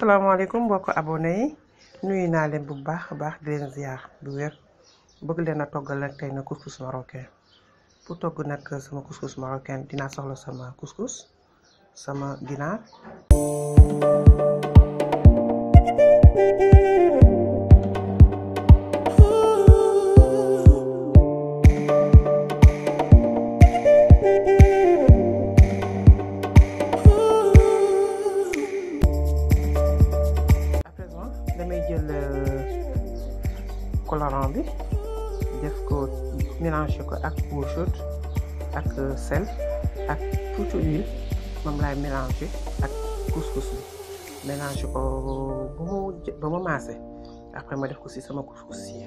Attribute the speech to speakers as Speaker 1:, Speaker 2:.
Speaker 1: asalaamaaleykum mbokk abonné yi nuyu naa leen bu baax a baax di leen ziar bu wér bëgg leen a toggal nag tey na couscous marocain pour togg nag sama couscous marocain dinaa soxla sama couscous sama ginaar à présent damay jël colorant bi def ko mélanger ko ak eau chaude ak sel ak tuuti huile moom laay mélanger ak couscous bi mélanger ko ba mu ba mu maase après ma def ko ci sama couscous yi